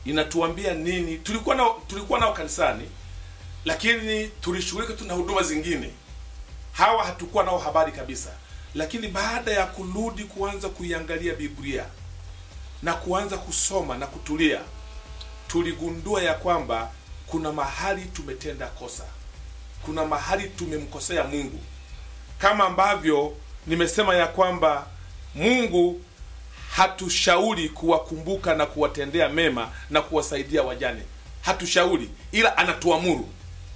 inatuambia nini tulikuwa nao tulikuwa nao kanisani lakini tulishughulika tu na huduma zingine hawa hatukuwa nao habari kabisa lakini baada ya kurudi kuanza kuiangalia biblia na kuanza kusoma na kutulia tuligundua ya kwamba kuna mahali tumetenda kosa kuna mahali tumemkosea mungu kama ambavyo nimesema ya kwamba mungu hatushauri kuwakumbuka na kuwatendea mema na kuwasaidia wajane hatushauri ila anatuamuru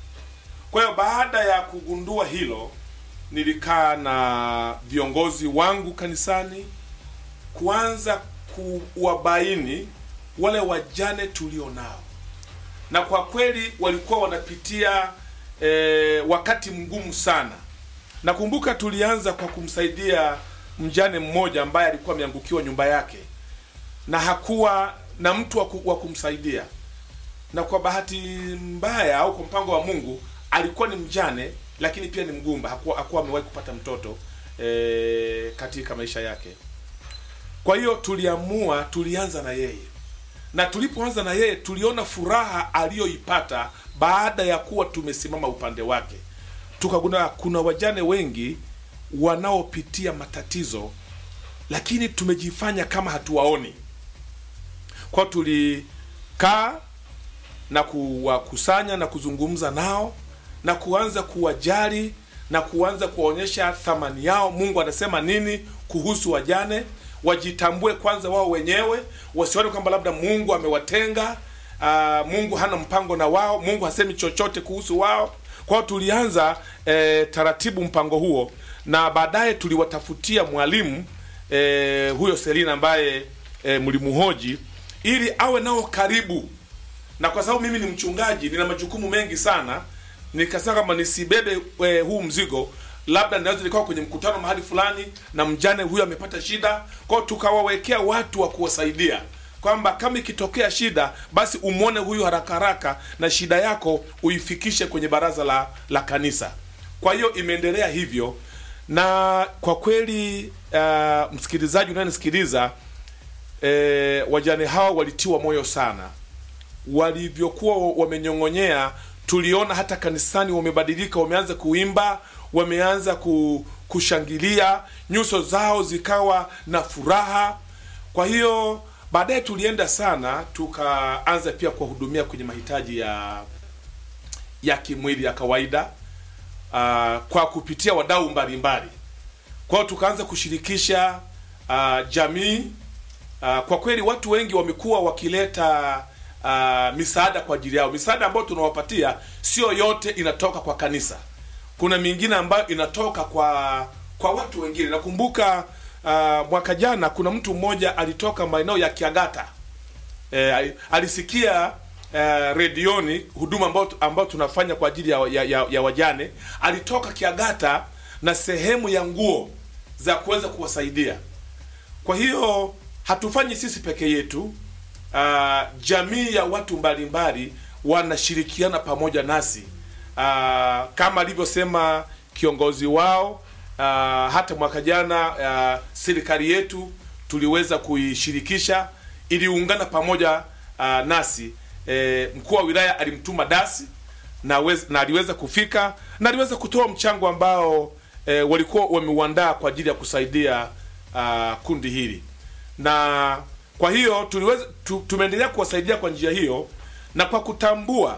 kwa hiyo baada ya kugundua hilo nilikaa na viongozi wangu kanisani kuanza kuwabaini wale wajane tulio nao na kwa kweli walikuwa wanapitia e, wakati mgumu sana nakumbuka tulianza kwa kumsaidia mjane mmoja ambaye alikuwa ameangukiwa nyumba yake na hakuwa na mtu wa ku- wa kumsaidia na kwa bahati mbaya au kwa mpango wa mungu alikuwa ni mjane lakini pia ni mgumba hakuwa, hakuwa amewahi kupata mtoto e, katika maisha yake kwa hiyo tuliamua tulianza na yeye na tulipoanza na yeye tuliona furaha aliyoipata baada ya kuwa tumesimama upande wake tukagundua kuna wajane wengi wanaopitia matatizo lakini tumejifanya kama hatuwaoni kwao tulikaa na kuwakusanya na kuzungumza nao na kuanza kuwajali na kuanza kuwaonyesha thamani yao mungu anasema nini kuhusu wajane wajitambue kwanza wao wenyewe wasione kwamba labda mungu amewatenga uh, mungu hana mpango na wao mungu hasemi chochote kuhusu wao kwao tulianza eh, taratibu mpango huo na baadaye tuliwatafutia mwalimu eh, huyo selina ambaye eh, mlimuhoji ili awe nao karibu na kwa sababu mimi ni mchungaji nina majukumu mengi sana nikasema kama nisibebe e, huu mzigo labda naweza nikawa kwenye mkutano mahali fulani na mjane huyo amepata shida kwao tukawawekea watu wa kuwasaidia kwamba kama ikitokea shida basi umwone huyu haraka haraka na shida yako uifikishe kwenye baraza la, la kanisa kwa hiyo imeendelea hivyo na kwa kweli uh, msikilizaji unayenisikiliza e, wajane hawa walitiwa moyo sana walivyokuwa wamenyong'onyea tuliona hata kanisani wamebadilika wameanza kuimba wameanza ku, kushangilia nyuso zao zikawa na furaha kwa hiyo baadaye tulienda sana tukaanza pia kuwahudumia kwenye mahitaji ya ya kimwili ya kawaida uh, kwa kupitia wadau mbalimbali kwa hiyo tukaanza kushirikisha uh, jamii uh, kwa kweli watu wengi wamekuwa wakileta uh, misaada kwa ajili yao misaada ambayo tunawapatia sio yote inatoka kwa kanisa kuna mingine ambayo inatoka kwa kwa watu wengine nakumbuka uh, mwaka jana kuna mtu mmoja alitoka maeneo ya kiagata e, alisikia uh, redioni huduma ambayo, ambayo tunafanya kwa ajili ya, ya, ya, ya wajane alitoka kiagata na sehemu ya nguo za kuweza kuwasaidia kwa hiyo hatufanyi sisi peke yetu uh, jamii ya watu mbalimbali wanashirikiana pamoja nasi uh, kama alivyosema kiongozi wao uh, hata mwaka jana uh, serikali yetu tuliweza kuishirikisha iliungana pamoja uh, nasi e, mkuu wa wilaya alimtuma dasi na, wez, na aliweza kufika na aliweza kutoa mchango ambao e, walikuwa wameuandaa kwa ajili ya kusaidia uh, kundi hili na kwa hiyo tuliweza tu, tumeendelea kuwasaidia kwa njia hiyo na kwa kutambua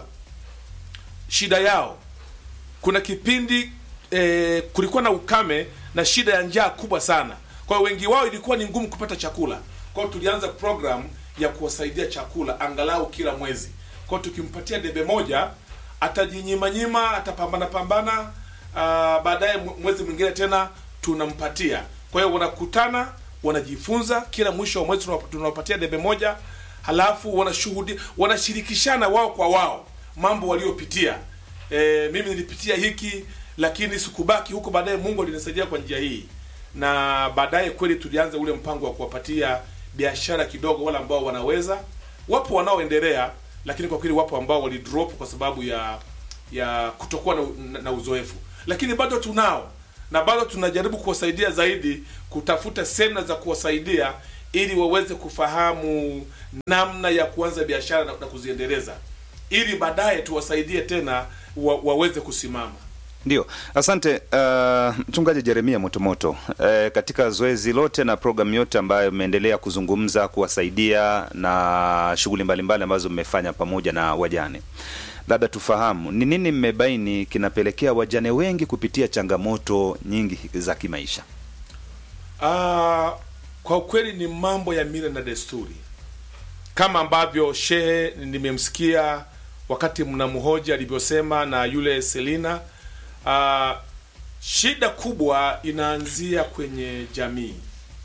shida yao kuna kipindi e, kulikuwa na ukame na shida ya njaa kubwa sana kwa hiyo wengi wao ilikuwa ni ngumu kupata chakula kwa hiyo tulianza program ya kuwasaidia chakula angalau kila mwezi kwa hiyo tukimpatia debe moja atajinyimanyima atapambana pambana uh, baadaye mwezi mwingine tena tunampatia kwa hiyo wanakutana wanajifunza kila mwisho wa mwezi tunawapatia debe moja halafu wanashuhudi wanashirikishana wao kwa wao mambo waliopitia e, mimi nilipitia hiki lakini sikubaki huko baadaye mungu alinisaidia kwa njia hii na baadaye kweli tulianza ule mpango wa kuwapatia biashara kidogo wale ambao wanaweza wapo wanaoendelea lakini kwa kweli wapo ambao walidrop kwa sababu ya ya kutokuwa na, na, na uzoefu lakini bado tunao na bado tunajaribu kuwasaidia zaidi kutafuta semna za kuwasaidia ili waweze kufahamu namna ya kuanza biashara na, na kuziendeleza ili baadaye tuwasaidie tena wa, waweze kusimama. Ndio, asante uh, mchungaji Jeremia Motomoto. Uh, katika zoezi lote na programu yote ambayo mmeendelea kuzungumza, kuwasaidia na shughuli mbalimbali ambazo mmefanya pamoja na wajane, labda tufahamu ni nini mmebaini kinapelekea wajane wengi kupitia changamoto nyingi za kimaisha? Ah, kwa ukweli ni mambo ya mila na desturi, kama ambavyo shehe nimemsikia wakati mnamhoja alivyosema na yule Selina. Ah, shida kubwa inaanzia kwenye jamii.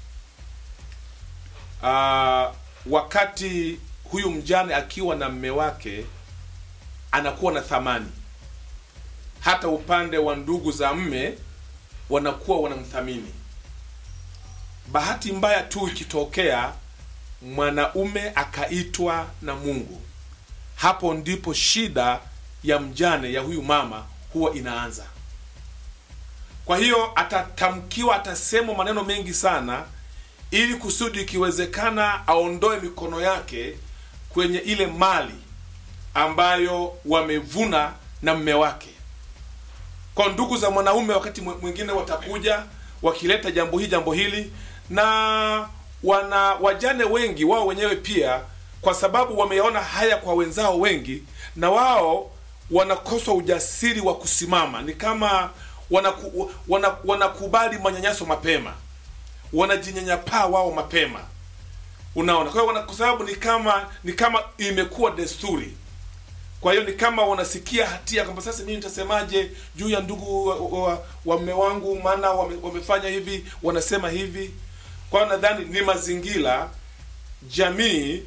Ah, wakati huyu mjane akiwa na mme wake anakuwa na thamani, hata upande wa ndugu za mme wanakuwa wanamthamini. Bahati mbaya tu ikitokea mwanaume akaitwa na Mungu, hapo ndipo shida ya mjane ya huyu mama huwa inaanza. Kwa hiyo atatamkiwa, atasemwa maneno mengi sana, ili kusudi ikiwezekana aondoe mikono yake kwenye ile mali ambayo wamevuna na mme wake. Kwa ndugu za mwanaume wakati mwi- mwingine watakuja wakileta jambo hili jambo hili, na wana wajane wengi wao wenyewe pia, kwa sababu wameona haya kwa wenzao wengi, na wao wanakosa ujasiri wa kusimama. Ni kama wanaku, wana, wanakubali manyanyaso mapema, wanajinyanyapaa wao mapema, unaona. Kwa hiyo wana- kwa sababu ni kama ni kama imekuwa desturi kwa hiyo ni kama wanasikia hatia kwamba sasa mimi nitasemaje juu ya ndugu wa, wa, wa mme wangu, maana wame, wamefanya hivi, wanasema hivi. Kwa hiyo nadhani ni mazingira, jamii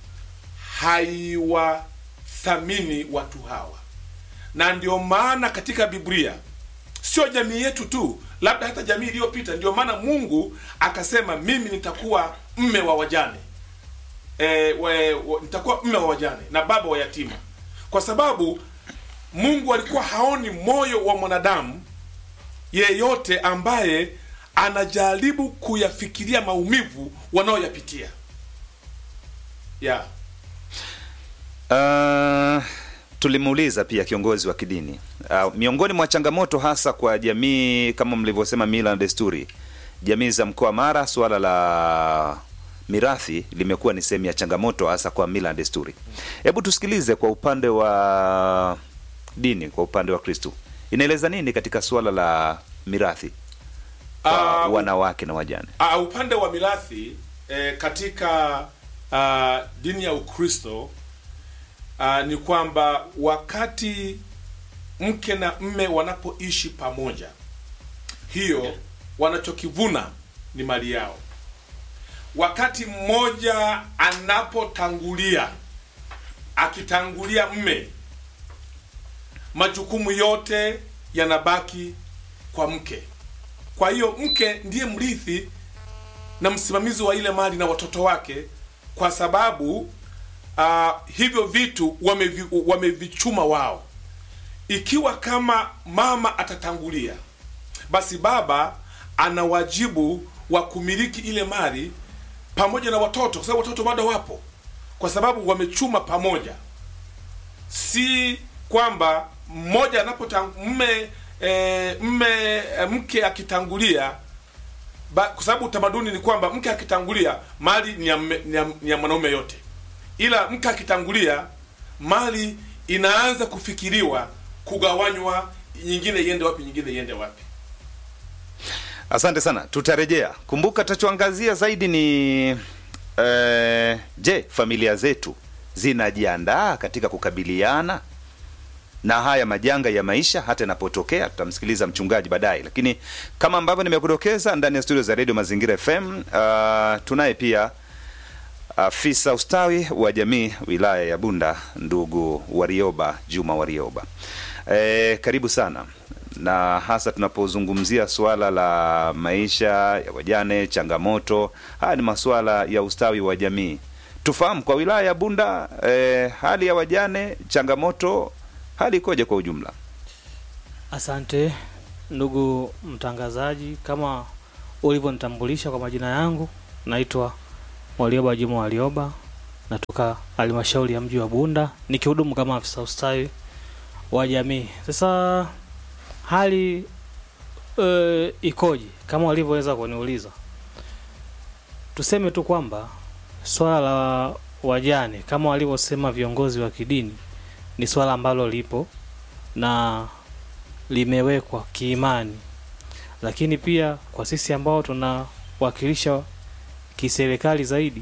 haiwathamini watu hawa, na ndio maana katika Biblia sio jamii yetu tu, labda hata jamii iliyopita, ndio maana Mungu akasema mimi nitakuwa mme wa wajane e, we, we, nitakuwa mme wa wajane na baba wa yatima, kwa sababu Mungu alikuwa haoni moyo wa mwanadamu yeyote ambaye anajaribu kuyafikiria maumivu wanaoyapitia yeah. Uh, tulimuuliza pia kiongozi wa kidini uh, miongoni mwa changamoto hasa kwa jamii kama mlivyosema, mila na desturi, jamii za mkoa Mara, suala la mirathi limekuwa ni sehemu ya changamoto hasa kwa mila na desturi. Hebu tusikilize kwa upande wa dini, kwa upande wa Kristu inaeleza nini katika suala la mirathi kwa Ah, wanawake na wajane? Uh, upande wa mirathi eh, katika uh, dini ya Ukristo uh, ni kwamba wakati mke na mme wanapoishi pamoja, hiyo wanachokivuna ni mali yao. Wakati mmoja anapotangulia, akitangulia mme, majukumu yote yanabaki kwa mke. Kwa hiyo mke ndiye mrithi na msimamizi wa ile mali na watoto wake, kwa sababu uh, hivyo vitu wamevi, wamevichuma wao. Ikiwa kama mama atatangulia, basi baba ana wajibu wa kumiliki ile mali pamoja na watoto, kwa sababu watoto bado wapo, kwa sababu wamechuma pamoja si kwamba mmoja anapotang mme e, mme e, mke akitangulia ba, kwa sababu utamaduni ni kwamba mke akitangulia mali ni ya, mme- ni ya, ni ya mwanaume yote, ila mke akitangulia mali inaanza kufikiriwa kugawanywa, nyingine iende wapi, nyingine iende wapi. Asante sana, tutarejea. Kumbuka tutachoangazia zaidi ni eh, je, familia zetu zinajiandaa katika kukabiliana na haya majanga ya maisha hata yanapotokea. Tutamsikiliza mchungaji baadaye, lakini kama ambavyo nimekudokeza ndani ya studio za redio Mazingira FM, uh, tunaye pia afisa ustawi wa jamii wilaya ya Bunda, ndugu Warioba Juma Warioba. E, karibu sana na hasa tunapozungumzia suala la maisha ya wajane, changamoto, haya ni masuala ya ustawi wa jamii. Tufahamu kwa wilaya ya Bunda e, hali ya wajane, changamoto, hali ikoje kwa ujumla? Asante ndugu mtangazaji, kama ulivyonitambulisha kwa majina yangu, naitwa Walioba Juma Walioba, natoka halmashauri ya mji wa Bunda nikihudumu kama afisa ustawi wa jamii. Sasa hali e, ikoje kama walivyoweza kuniuliza? Tuseme tu kwamba swala la wajane kama walivyosema viongozi wa kidini ni swala ambalo lipo na limewekwa kiimani, lakini pia kwa sisi ambao tunawakilisha kiserikali zaidi,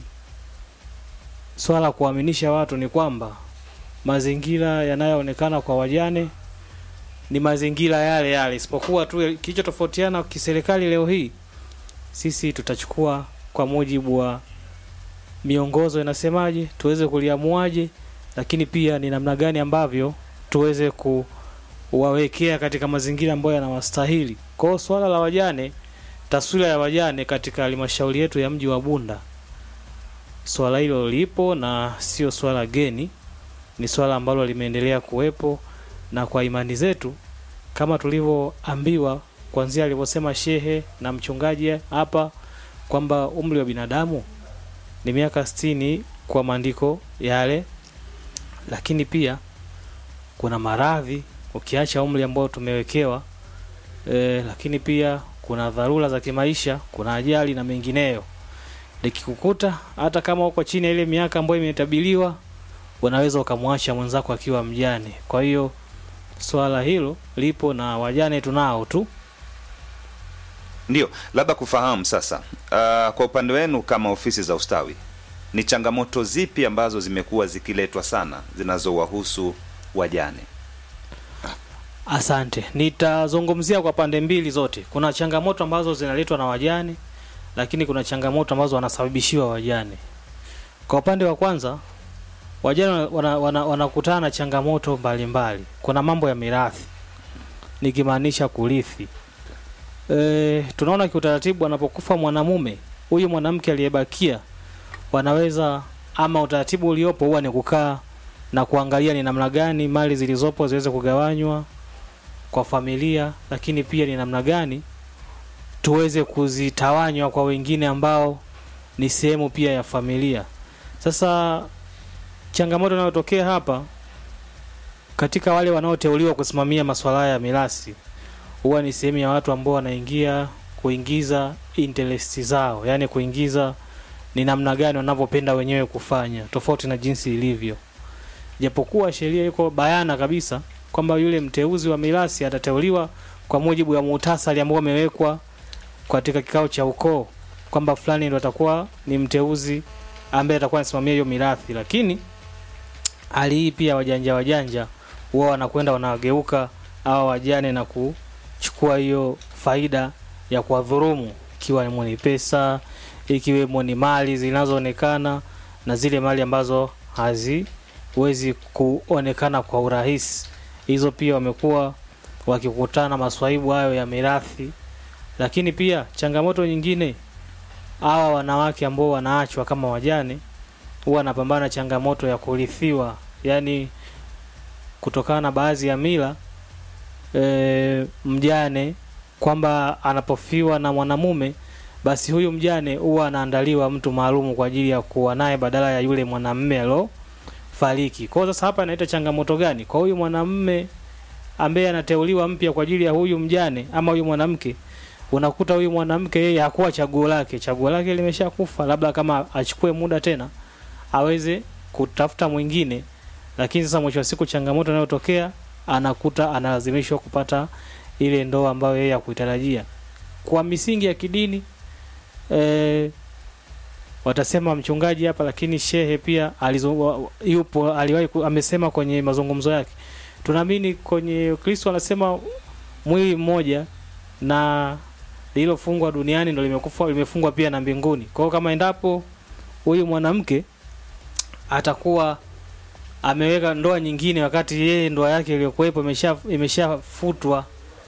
swala la kuaminisha watu ni kwamba mazingira yanayoonekana kwa wajane ni mazingira yale yale, isipokuwa tu kilichotofautiana kiserikali leo hii, sisi tutachukua kwa mujibu wa miongozo inasemaje, tuweze kuliamuaje, lakini pia ni namna gani ambavyo tuweze kuwawekea katika mazingira ambayo yanawastahili. Kwa hiyo swala la wajane, taswira ya wajane katika halmashauri yetu ya mji wa Bunda, swala hilo lipo na sio swala geni, ni swala ambalo limeendelea kuwepo, na kwa imani zetu kama tulivyoambiwa kuanzia alivyosema shehe na mchungaji hapa kwamba umri wa binadamu ni miaka sitini kwa maandiko yale, lakini pia kuna maradhi ukiacha umri ambao tumewekewa e, lakini pia kuna dharura za kimaisha, kuna ajali na mengineyo. Likikukuta hata kama uko chini ya ile miaka ambayo imetabiliwa, unaweza ukamwacha mwenzako akiwa mjane. Kwa hiyo swala hilo lipo na wajane tunao tu. Ndio, labda kufahamu sasa, uh, kwa upande wenu kama ofisi za ustawi, ni changamoto zipi ambazo zimekuwa zikiletwa sana zinazowahusu wajane? Asante, nitazungumzia kwa pande mbili zote. Kuna changamoto ambazo zinaletwa na wajane, lakini kuna changamoto ambazo wanasababishiwa wajane. Kwa upande wa kwanza, wajane wanakutana wana, wana na changamoto mbalimbali. Kuna mambo ya mirathi, nikimaanisha kurithi. E, tunaona kiutaratibu anapokufa mwanamume, huyu mwanamke aliyebakia wanaweza ama utaratibu uliopo huwa ni kukaa na kuangalia ni namna gani mali zilizopo ziweze kugawanywa kwa familia, lakini pia ni namna gani tuweze kuzitawanywa kwa wengine ambao ni sehemu pia ya familia. Sasa changamoto inayotokea hapa katika wale wanaoteuliwa kusimamia masuala ya mirathi huwa ni sehemu ya watu ambao wanaingia kuingiza interest zao, yani kuingiza ni namna gani wanavyopenda wenyewe kufanya, tofauti na jinsi ilivyo. Japokuwa sheria iko bayana kabisa kwamba yule mteuzi wa mirathi atateuliwa kwa mujibu wa muhtasari ambao umewekwa katika kikao cha ukoo kwamba fulani ndo atakuwa ni mteuzi ambaye atakuwa anasimamia hiyo mirathi, lakini hali hii pia wajanja wajanja huwa wanakwenda wanawageuka hawa wajane na kuchukua hiyo faida ya kuwadhurumu, ikiwa ni pesa, ikiwemo ni mali zinazoonekana na zile mali ambazo haziwezi kuonekana kwa urahisi. Hizo pia wamekuwa wakikutana maswaibu hayo ya mirathi, lakini pia changamoto nyingine, hawa wanawake ambao wanaachwa kama wajane huwa wanapambana changamoto ya kurithiwa, yani kutokana na baadhi ya mila e, mjane kwamba anapofiwa na mwanamume basi huyu mjane huwa anaandaliwa mtu maalumu kwa ajili ya kuwa naye badala ya yule mwanamume alofariki. Kwa hiyo sasa hapa inaita changamoto gani kwa huyu mwanamume ambaye anateuliwa mpya kwa ajili ya huyu mjane ama huyu mwanamke? Unakuta huyu mwanamke yeye hakuwa chaguo lake, chaguo lake limeshakufa, labda kama achukue muda tena aweze kutafuta mwingine, lakini sasa mwisho wa siku changamoto inayotokea anakuta analazimishwa kupata ile ndoa ambayo yeye hakuitarajia kwa misingi ya kidini e, watasema mchungaji hapa, lakini shehe pia alizo, yupo aliwahi amesema kwenye mazungumzo yake, tunaamini kwenye Kristo anasema mwili mmoja na lililofungwa duniani ndo limekufa limefungwa pia na mbinguni. Kwa hiyo kama endapo huyu mwanamke atakuwa ameweka ndoa nyingine wakati yeye ndoa yake iliyokuwepo imesha imeshafutwa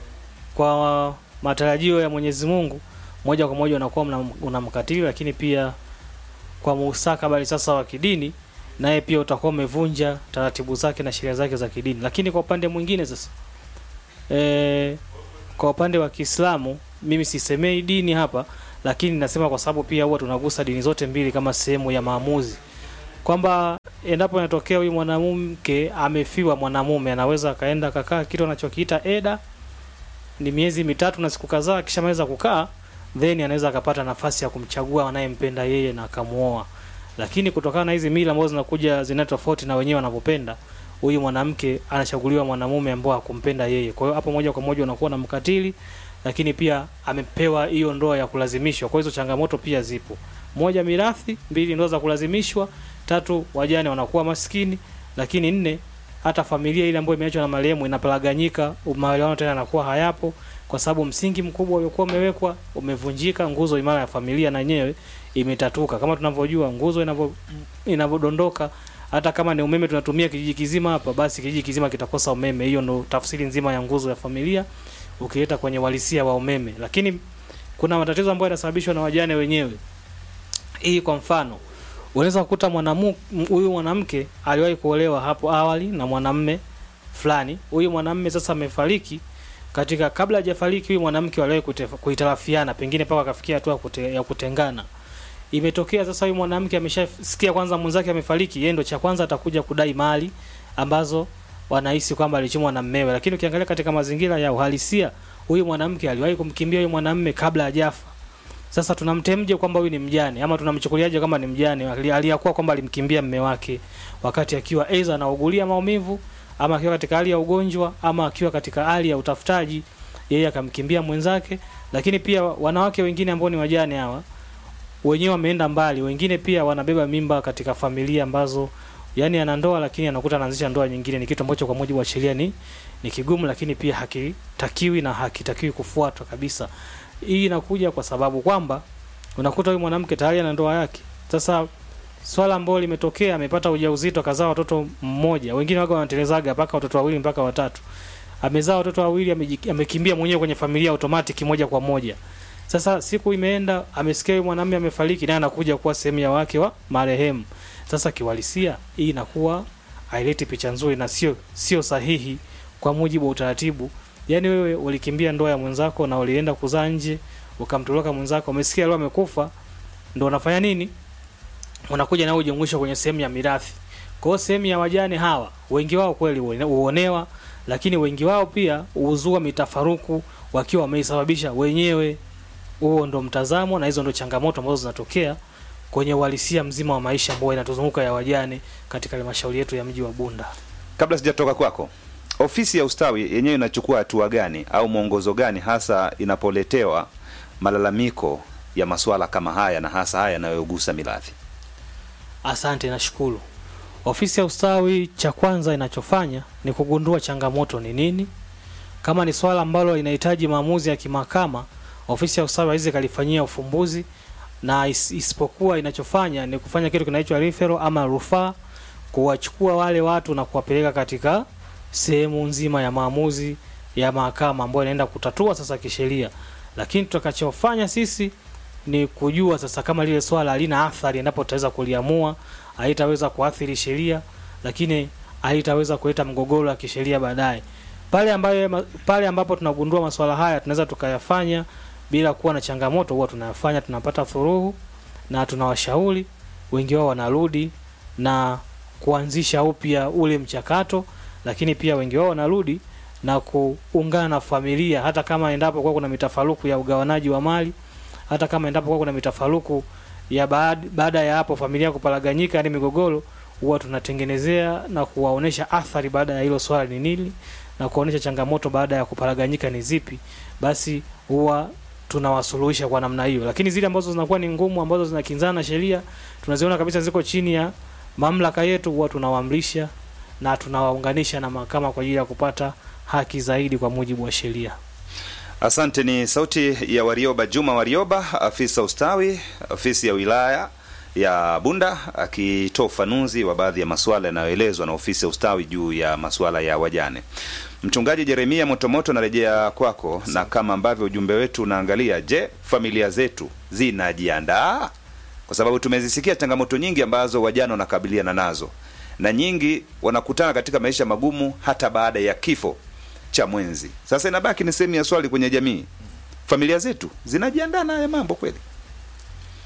kwa matarajio ya Mwenyezi Mungu, moja kwa moja unakuwa unamkatili, lakini pia kwa mustakabali sasa wa kidini, naye pia utakuwa umevunja taratibu zake na sheria zake za kidini. Lakini kwa upande mwingine sasa e, kwa upande wa Kiislamu mimi sisemei dini hapa, lakini nasema kwa sababu pia huwa tunagusa dini zote mbili kama sehemu ya maamuzi kwamba endapo inatokea huyu mwanamke amefiwa mwanamume anaweza akaenda akakaa kitu anachokiita eda ni miezi mitatu na siku kadhaa akishamaliza kukaa then anaweza akapata nafasi ya kumchagua anayempenda yeye na akamuoa lakini kutokana na hizi mila ambazo zinakuja zina tofauti na wenyewe wanavyopenda huyu mwanamke anachaguliwa mwanamume ambao hakumpenda yeye kwa hiyo hapo moja kwa moja unakuwa na mkatili lakini pia amepewa hiyo ndoa ya kulazimishwa kwa hizo changamoto pia zipo moja mirathi mbili ndoa za kulazimishwa tatu wajane wanakuwa maskini lakini nne hata familia ile ambayo imeachwa na marehemu inapalaganyika maelewano tena yanakuwa hayapo kwa sababu msingi mkubwa uliokuwa umewekwa umevunjika nguzo imara ya familia na yenyewe imetatuka kama tunavyojua nguzo inavyo inavyodondoka hata kama ni umeme tunatumia kijiji kizima hapa basi kijiji kizima kitakosa umeme hiyo ndo tafsiri nzima ya nguzo ya familia ukileta kwenye walisia wa umeme lakini kuna matatizo ambayo yanasababishwa na wajane wenyewe hii kwa mfano unaweza kukuta mwanamu huyu mwanamke aliwahi kuolewa hapo awali na mwanamme fulani huyu mwanamme sasa amefariki katika kabla hajafariki huyu mwanamke waliwahi kute- kuhitarafiana pengine mpaka akafikia hatua kute, ya kutengana imetokea sasa huyu mwanamke ameshasikia kwanza mwenzake amefariki yeye ndo cha kwanza atakuja kudai mali ambazo wanahisi kwamba alichumwa na mmewe lakini ukiangalia katika mazingira ya uhalisia huyu mwanamke aliwahi kumkimbia huyu mwanamme kabla hajafa sasa tunamtemje kwamba huyu ni mjane ama tunamchukuliaje kama ni mjane Ali- aliyakuwa kwamba alimkimbia mme wake wakati akiwa aidha anaugulia maumivu ama akiwa katika hali ya ugonjwa ama akiwa katika hali ya utafutaji yeye akamkimbia mwenzake lakini pia wanawake wengine ambao ni wajane hawa wenyewe wameenda mbali wengine pia wanabeba mimba katika familia ambazo yani ana ndoa lakini anakuta anaanzisha ndoa nyingine ni kitu ambacho kwa mujibu wa sheria ni ni kigumu lakini pia hakitakiwi na hakitakiwi kufuatwa kabisa hii inakuja kwa sababu kwamba unakuta huyu mwanamke tayari ana ndoa yake sasa swala ambalo limetokea amepata ujauzito akazaa watoto mmoja wengine waga wanatelezaga mpaka watoto wawili mpaka watatu amezaa watoto wawili ameji- amekimbia mwenyewe kwenye familia automatic moja kwa moja sasa siku imeenda amesikia huyu mwanamume amefariki naye anakuja kuwa sehemu ya wake wa marehemu sasa kiwalisia hii inakuwa haileti picha nzuri na sio sio sahihi kwa mujibu wa utaratibu yaani wewe ulikimbia ndoa ya mwenzako na ulienda kuzaa nje ukamtoroka mwenzako umesikia leo amekufa ndo unafanya nini unakuja na ujumuishwa kwenye sehemu ya mirathi kwa hiyo sehemu ya wajane hawa wengi wao kweli huone- huonewa lakini wengi wao pia huzua mitafaruku wakiwa wameisababisha wenyewe huo ndo mtazamo na hizo ndo changamoto ambazo zinatokea kwenye uhalisia mzima wa maisha ambayo inatuzunguka ya wajane katika halmashauri yetu ya mji wa Bunda. kabla sijatoka kwako ofisi ya ustawi yenyewe inachukua hatua gani au mwongozo gani hasa inapoletewa malalamiko ya masuala kama haya na hasa haya yanayogusa mirathi Asante, nashukuru. Ofisi ya ustawi cha kwanza inachofanya ni kugundua changamoto ni nini. Kama ni swala ambalo linahitaji maamuzi ya kimahakama, ofisi ya ustawi haiwezi kalifanyia ufumbuzi, na is, isipokuwa inachofanya ni kufanya kitu kinaitwa referral ama rufaa, kuwachukua wale watu na kuwapeleka katika sehemu nzima ya maamuzi ya mahakama ambayo inaenda kutatua sasa kisheria. Lakini tutakachofanya sisi ni kujua sasa kama lile swala halina athari endapo tutaweza kuliamua, haitaweza kuathiri sheria, lakini haitaweza kuleta mgogoro wa kisheria baadaye. Pale ambayo pale ambapo tunagundua masuala haya tunaweza tukayafanya bila kuwa na changamoto, huwa tunayafanya, tunapata furuhu na tunawashauri, wengi wao wanarudi na kuanzisha upya ule mchakato, lakini pia wengi wao wanarudi na kuungana na familia, hata kama endapo kwa kuna mitafaruku ya ugawanaji wa mali hata kama endapo kwa kuna mitafaruku ya baada, baada ya hapo familia kupalaganyika yani migogoro huwa tunatengenezea na kuwaonesha athari baada ya hilo swala ni nini na kuonesha changamoto baada ya kupalaganyika ni zipi basi huwa tunawasuluhisha kwa namna hiyo lakini zile ambazo zinakuwa ni ngumu ambazo zinakinzana na sheria tunaziona kabisa ziko chini ya mamlaka yetu huwa tunawaamrisha na tunawaunganisha na mahakama kwa ajili ya kupata haki zaidi kwa mujibu wa sheria asante ni sauti ya warioba juma warioba afisa ustawi ofisi ya wilaya ya bunda akitoa ufanuzi wa baadhi ya masuala yanayoelezwa na ofisi ya ustawi juu ya masuala ya wajane mchungaji jeremia motomoto narejea kwako na kama ambavyo ujumbe wetu unaangalia je familia zetu zinajiandaa kwa sababu tumezisikia changamoto nyingi ambazo wajane wanakabiliana nazo na nyingi wanakutana katika maisha magumu hata baada ya kifo cha mwenzi sasa inabaki ni sehemu ya swali kwenye jamii familia zetu zinajiandaa na haya mambo kweli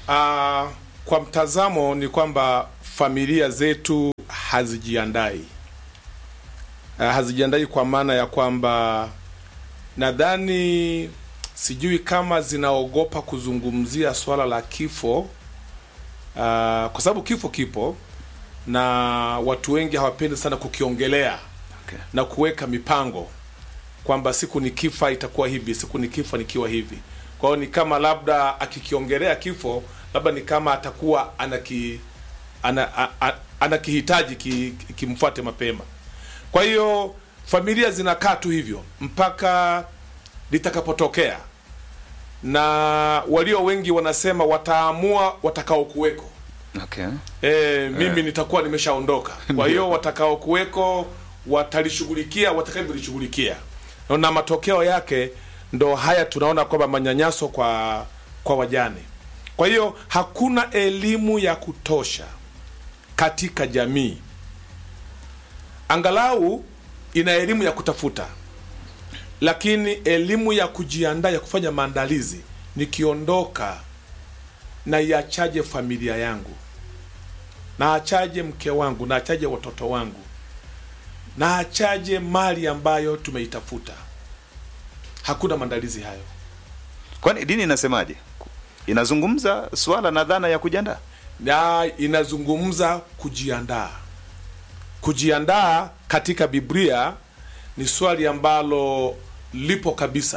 Uh, kwa mtazamo ni kwamba familia zetu hazijiandai uh, hazijiandai kwa maana ya kwamba nadhani sijui kama zinaogopa kuzungumzia swala la kifo uh, kwa sababu kifo kipo na watu wengi hawapendi sana kukiongelea Okay. na kuweka mipango kwamba siku nikifa itakuwa hivi, siku nikifa nikiwa hivi. Kwa hiyo ni kama labda akikiongelea kifo, labda ni kama atakuwa anaki ana, a, a, anakihitaji ki, kimfuate mapema. Kwa hiyo familia zinakaa tu hivyo mpaka litakapotokea, na walio wengi wanasema wataamua watakao kuweko. Okay. E, mimi nitakuwa nimeshaondoka. Kwa hiyo watakao kuweko watalishughulikia watakavyolishughulikia, na matokeo yake ndo haya tunaona kwamba manyanyaso kwa kwa wajane. Kwa hiyo hakuna elimu ya kutosha katika jamii, angalau ina elimu ya kutafuta, lakini elimu ya kujiandaa ya kufanya maandalizi, nikiondoka na iachaje familia yangu naachaje mke wangu, naachaje watoto wangu, naachaje mali ambayo tumeitafuta. Hakuna maandalizi hayo. Kwani dini inasemaje? Inazungumza swala na dhana ya kujiandaa. na inazungumza kujiandaa. Kujiandaa katika Biblia ni swali ambalo lipo kabisa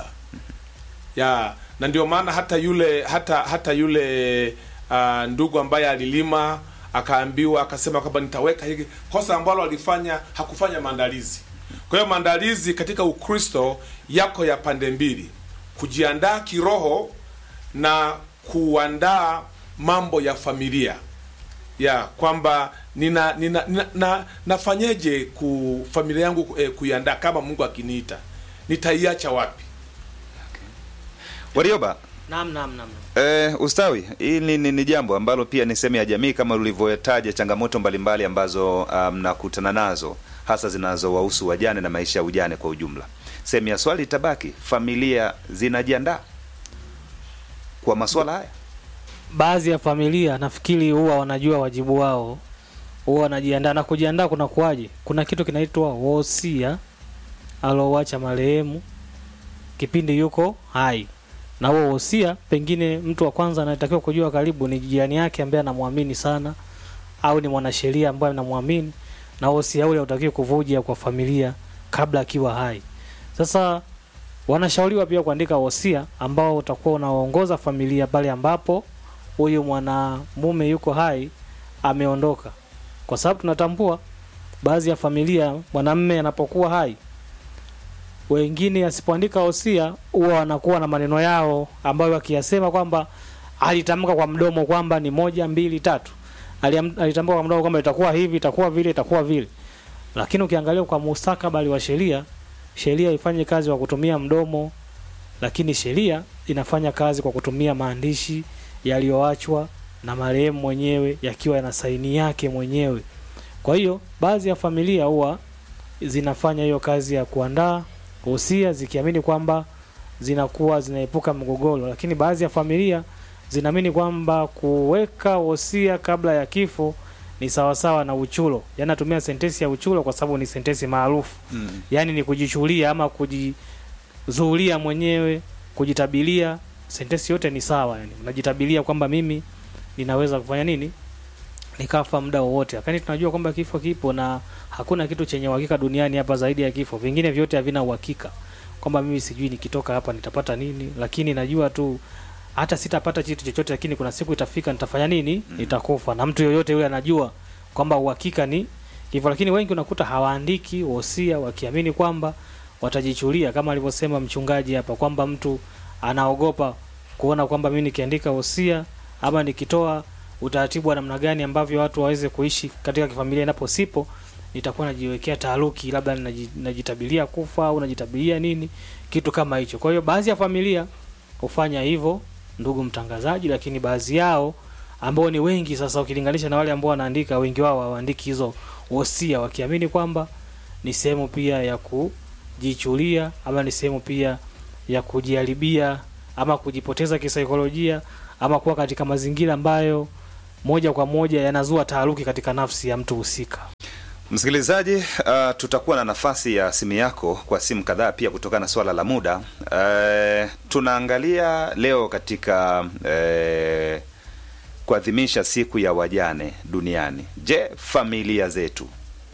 ya na ndio maana hata yule hata hata yule uh, ndugu ambaye alilima akaambiwa akasema kwamba nitaweka hiki, kosa ambalo alifanya hakufanya maandalizi. Kwa hiyo maandalizi katika Ukristo yako ya pande mbili, kujiandaa kiroho na kuandaa mambo ya familia ya kwamba nina, nina, nina na, nafanyeje ku familia yangu eh, kuiandaa kama Mungu akiniita nitaiacha wapi? Warioba, Naam, naam, naam. Eh, ustawi hili ni, ni jambo ambalo pia ni sehemu ya jamii kama ulivyotaja changamoto mbalimbali ambazo ah, mnakutana nazo hasa zinazowahusu wajane na maisha ya ujane kwa ujumla. Sehemu ya swali itabaki, familia zinajiandaa kwa masuala haya? Baadhi ya familia nafikiri huwa wanajua wajibu wao, huwa wanajiandaa. Na kujiandaa kuna kuwaje? Kuna kitu kinaitwa wosia alowacha marehemu kipindi yuko hai, na huo wosia, pengine mtu wa kwanza anatakiwa kujua karibu ni jirani yake ambaye anamwamini sana, au ni mwanasheria ambaye anamwamini, na wosia ule hautakiwi kuvuja kwa familia kabla akiwa hai. Sasa wanashauriwa pia kuandika wosia ambao utakuwa unaongoza familia pale ambapo huyu mwanamume yuko hai ameondoka, kwa sababu tunatambua baadhi ya familia mwanamume anapokuwa hai, wengine asipoandika wosia huwa wanakuwa na maneno yao ambayo wakiyasema kwamba alitamka kwa mdomo kwamba ni moja mbili tatu, Aliam- alitamka kwa mdomo kwamba itakuwa hivi itakuwa vile itakuwa vile, lakini ukiangalia kwa mustakabali wa sheria, sheria ifanye kazi kwa kutumia mdomo, lakini sheria inafanya kazi kwa kutumia maandishi yaliyoachwa na marehemu mwenyewe yakiwa yana saini yake mwenyewe. Kwa hiyo baadhi ya familia huwa zinafanya hiyo kazi ya kuandaa wosia zikiamini kwamba zinakuwa zinaepuka mgogoro, lakini baadhi ya familia zinaamini kwamba kuweka wosia kabla ya kifo ni sawasawa na uchulo. Yaani natumia sentensi ya uchulo kwa sababu ni sentensi maarufu Mm. yaani ni kujichulia ama kujizuulia mwenyewe, kujitabilia. Sentensi yote ni sawa, yani unajitabilia kwamba mimi ninaweza kufanya nini, nikafa muda wowote, lakini tunajua kwamba kifo kipo na hakuna kitu chenye uhakika duniani hapa zaidi ya kifo. Vingine vyote havina uhakika, kwamba mimi sijui nikitoka hapa nitapata nini, lakini najua tu hata sitapata kitu chochote, lakini kuna siku itafika nitafanya nini, nitakufa. Na mtu yoyote yule anajua kwamba uhakika ni hivyo, lakini wengi unakuta hawaandiki wosia wakiamini kwamba watajichulia, kama alivyosema mchungaji hapa kwamba mtu anaogopa kuona kwamba mimi nikiandika wosia ama nikitoa utaratibu wa namna gani ambavyo watu waweze kuishi katika kifamilia inapo sipo, nitakuwa najiwekea taharuki, labda naji- najitabilia kufa au najitabilia nini, kitu kama hicho. Kwa hiyo baadhi ya familia hufanya hivyo, ndugu mtangazaji, lakini baadhi yao ambao ni wengi sasa, ukilinganisha na wale ambao wanaandika, wengi wao hawaandiki hizo wosia wakiamini kwamba ni sehemu pia ya kujichulia ama ni sehemu pia ya kujiharibia ama kujipoteza kisaikolojia ama kuwa katika mazingira ambayo moja kwa moja yanazua taharuki katika nafsi ya mtu husika. Msikilizaji, uh, tutakuwa na nafasi ya simu yako kwa simu kadhaa pia kutokana na swala la muda. Uh, tunaangalia leo katika uh, kuadhimisha siku ya wajane duniani. Je, familia zetu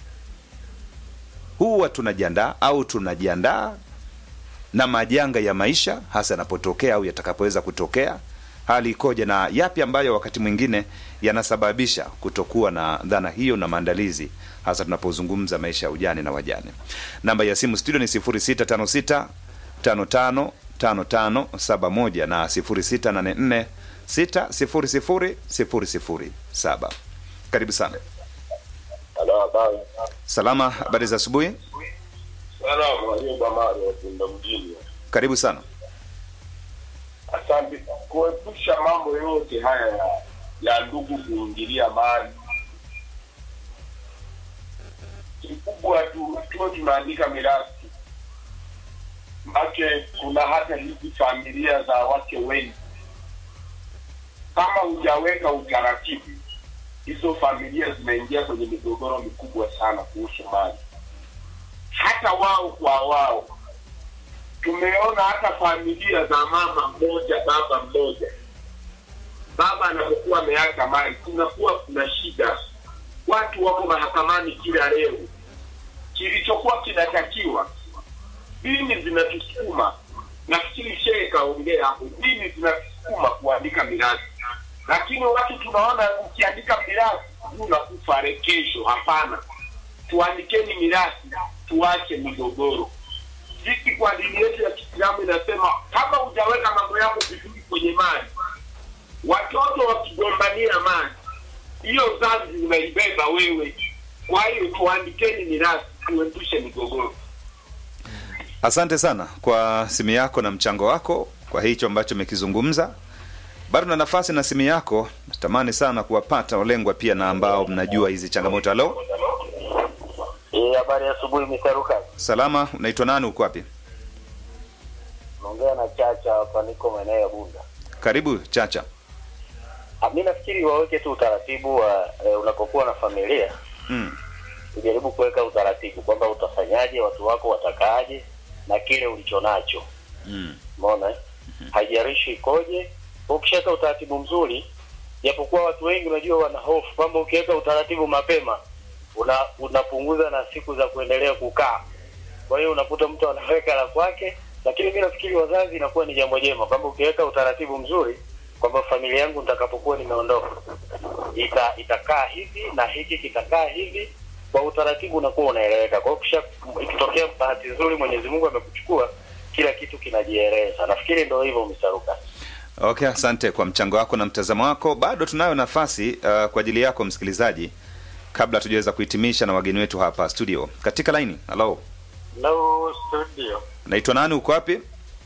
huwa tunajiandaa au tunajiandaa na majanga ya maisha hasa yanapotokea au yatakapoweza kutokea? Hali ikoje na yapi ambayo wakati mwingine yanasababisha kutokuwa na dhana hiyo na maandalizi, hasa tunapozungumza maisha ya ujane na wajane? Namba ya simu studio ni 0656 55 55 71 na 0684 600 007. Karibu sana. Halo, habari. Salama, habari za asubuhi. Salamu Ayuba Mari wa Tunda mjini. Karibu sana. Asante. Kuepusha mambo yote haya ya, ya ndugu kuingilia mali, kikubwa tu tuwe tunaandika mirathi, make kuna hata hizi familia za wake wengi, kama hujaweka utaratibu, hizo familia zinaingia kwenye migogoro mikubwa sana kuhusu mali, hata wao kwa wao tumeona hata familia za mama mmoja baba mmoja, baba anapokuwa ameacha mali, kunakuwa kuna shida, watu wako mahakamani kila leo. Kilichokuwa kinatakiwa, dini zinatusukuma, nafikiri shehe kaongea hapo, dini zinatusukuma kuandika mirathi, lakini watu tunaona ukiandika mirathi unakufa kesho. Hapana, tuandikeni mirathi, tuache migogoro sisi kwa dini yetu ya Kiislamu inasema kama hujaweka mambo yako vizuri kwenye mali, watoto wakigombania mali, hiyo dhambi unaibeba wewe. Kwa hiyo tuandikeni mirathi, tuepushe migogoro. Asante sana kwa simu yako na mchango wako kwa hicho ambacho umekizungumza. Bado na nafasi na simu yako, natamani sana kuwapata walengwa pia na ambao mnajua hizi changamoto. Halo, Eh, habari ya asubuhi Misaruka. salama, unaitwa nani? Uko wapi? Naongea na Chacha hapa, niko maeneo ya Bunda. Karibu Chacha. Ah, Mi nafikiri waweke tu utaratibu wa eh, unapokuwa na familia Mm. ujaribu kuweka utaratibu kwamba utafanyaje, watu wako watakaaje na kile ulicho nacho. Mm. Umeona eh? Haijalishi ikoje, ukishaweka utaratibu mzuri, japokuwa watu wengi unajua wana hofu kwamba ukiweka utaratibu mapema una, unapunguza na siku za kuendelea kukaa. Kwa hiyo unakuta mtu anaweka la kwake, lakini mi nafikiri wazazi inakuwa ni jambo jema kwamba ukiweka utaratibu mzuri kwamba familia yangu nitakapokuwa nimeondoka ita, itakaa hivi na hiki kitakaa hivi, kwa utaratibu unakuwa unaeleweka. Kwa hiyo kisha ikitokea bahati nzuri Mwenyezi Mungu amekuchukua, kila kitu kinajieleza. Nafikiri ndio hivyo Misaruka. Okay, asante kwa mchango wako na mtazamo wako. Bado tunayo nafasi uh, kwa ajili yako msikilizaji, kabla tujaweza kuhitimisha na wageni wetu hapa studio. Katika laini, halo, Hello studio, naitwa nani? Uko wapi?